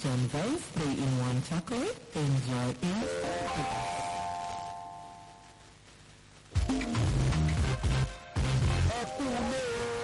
John Vance 3-in-1 chocolate. Enjoy in ẹ kú ilé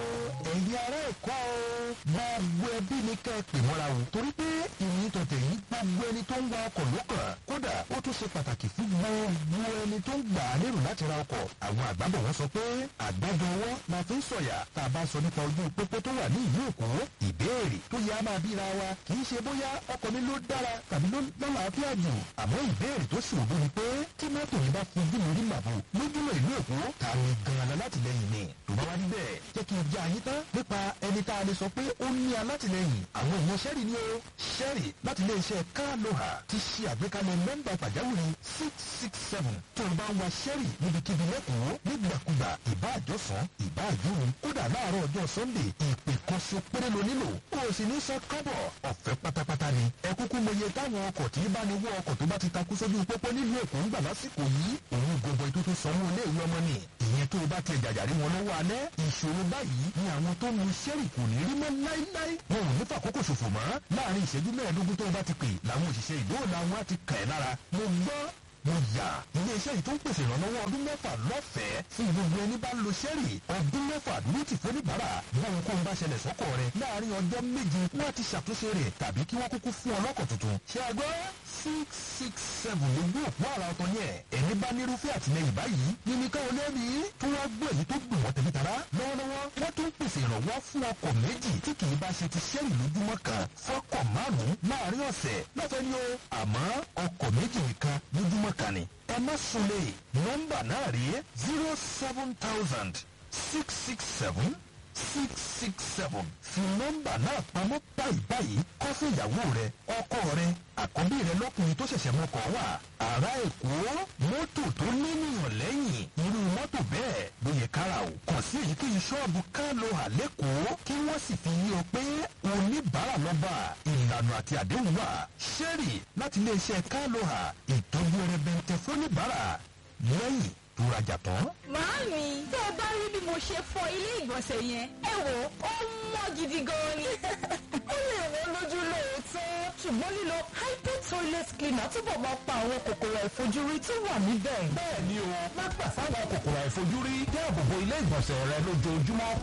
o ẹ̀yin ará ẹ̀kọ́ o gbogbo ẹbí ni ká ẹ pè mọ́ra o torí pé ìròyìn tọ̀tẹ̀ yìí gbogbo ẹni tó ń wa ọkọ̀ ló kàn kódà ó tún ṣe pàtàkì fún gbogbo ẹni tó ń gbà á lérò láti ra ọkọ̀ àwọn àgbàbọ̀ wọn sọ pé àgbájọ ọwọ́ la fi ń sọ̀yà tá a bá sọ nípa ojú pópó tó wà ní ìlú èkó ìbéèrè tó yẹ á máa bíra wa kì í ṣe bóyá ọkọ̀ mi ló dára tàbí ló lálàáfíà jù àmọ́ ìbéèrè tó ṣòro ni pé tí mọ́tò yìí bá fojú mi rí màbò lójúmọ́ ìlú èkó ta ni gan-an alátìlẹyìn ni tó bá wá rí bẹ́ẹ̀ jẹ́ kí n já yín tán nípa ẹni tá a lè sọ pé ó ní alátìlẹyìn àwọn èèyàn sẹ́rì ni ó sẹ́rì láti ilé iṣẹ́ kálóhà ti ṣe àgbékalẹ̀ nọ́mbà pàjáwìrì six six seven tó o bá ń wa sẹ́rì níbikíbi lẹ́kọ̀ọ́ nígbàkúgbà ìbá àjọsán ìbá àjòrò kódà láàárọ̀ ọjọ́ sunday ìpè kan ṣo péré lo nílò o sì ní san kọ́bọ̀ ọ̀fẹ́ pátápátá ni ẹ kúkú mọye táwọn ọkọ̀ tí bá ní wọ ọkọ̀ tó bá ti takú sójú pópó nílùú èkó ń gbà lásìkò yìí òun gbogbo ètò tó sanwó ilé ìwé ọmọ ni ìyẹn tó o bá tiẹ̀ jàjàrí wọn lọ́wọ́ alẹ́ ìṣòro báyìí ni àwọn tó mu sẹ́rì kò ní rí mọ́ láíláí wọn ò ní fàkókò ṣòfò mọ́ láàrin ìṣẹ́jú mẹ́ẹ̀ẹ́dógún tó o bá ti pè làwọn òṣìṣẹ́ ìdóòlà wọn á ti kà ẹ́ lára mo gbọ́ mo yà iléeṣẹ́ yìí tó ń pèsè ìrànlọ́wọ́ ọdún mẹ́fà lọ́fẹ̀ẹ́ fún gbogbo ẹni bá lo sẹ́rì ọdún mẹ́fà ní ti fóníbàárà báwọn kó ń bá ṣẹlẹ̀ sọ́kọ̀ rẹ̀ láàrin ọjọ́ méje wọ́n á ti ṣàtúnṣe rẹ̀ tàbí kí wọ́n kúkú fún ọlọ́kọ̀ tuntun ṣé a gbọ́ six six seven lójú òpó àrà ọ̀tọ̀ yẹn ẹni bá nírúfẹ́ àtìlẹyìn báyìí ní ká o lẹ́bi tí wọ́n gbọ́ èyí tó gbìn wọ́n tẹ̀lé tara lọ́wọ́lọ́wọ́ wọ́n tún pèsè ìrànwọ́ fún ọkọ̀ méjì tí kì í bá ṣe ti sẹ́rì lójúmọ́ kan fọ́kọ̀ márùn-ún láàrin ọ̀sẹ̀ lọ́fẹ̀ẹ́ ni o àmọ́ ọkọ̀ méjì nìkan lójúmọ́ kan ni ẹ má sunlé nọ́mbà náà rí zero seven thousand six six seven six six seven fi nọ́mbà náà pamọ́ báyìí báyìí kọ́ fún ìyàwó rẹ ọkọ rẹ àkọ́bí rẹ lọ́kùnrin tó ṣẹ̀ṣẹ̀ mọ́kọ̀ wà ará èkó mọ́tò tó níyàn lẹ́yìn irú mọ́tò bẹ́ẹ̀ ló yẹ kára o kàn sí èyíkéyìí ṣọ́ọ̀bù kálò àlékòó kí wọ́n sì fi yí ọ pé oníbàárà lọ́ba ìlànà àti àdéhùn wà ṣẹ́rì láti iléeṣẹ́ kálò hà ìtọ́jú ẹrẹbẹntẹ fóníbàárà lẹ́yìn tó rajà tán. Màámi, tẹ́ ẹ bá rí bí mo ṣe fọ ilé ìgbọ̀nsẹ̀ yẹn, ẹ wò ó mọ́ gidi gan ni. Ó lè wọ́n lójú lóòótọ́, ṣùgbọ́n lílo hypo toilet cleaner túbọ̀ máa pa àwọn kòkòrò àìfojúrí tó wà níbẹ̀. bẹ́ẹ̀ ni o má gbà fáwọn kòkòrò àìfojúrí dáàbòbò ilé ìgbọ̀nsẹ̀ rẹ lójoojúmọ́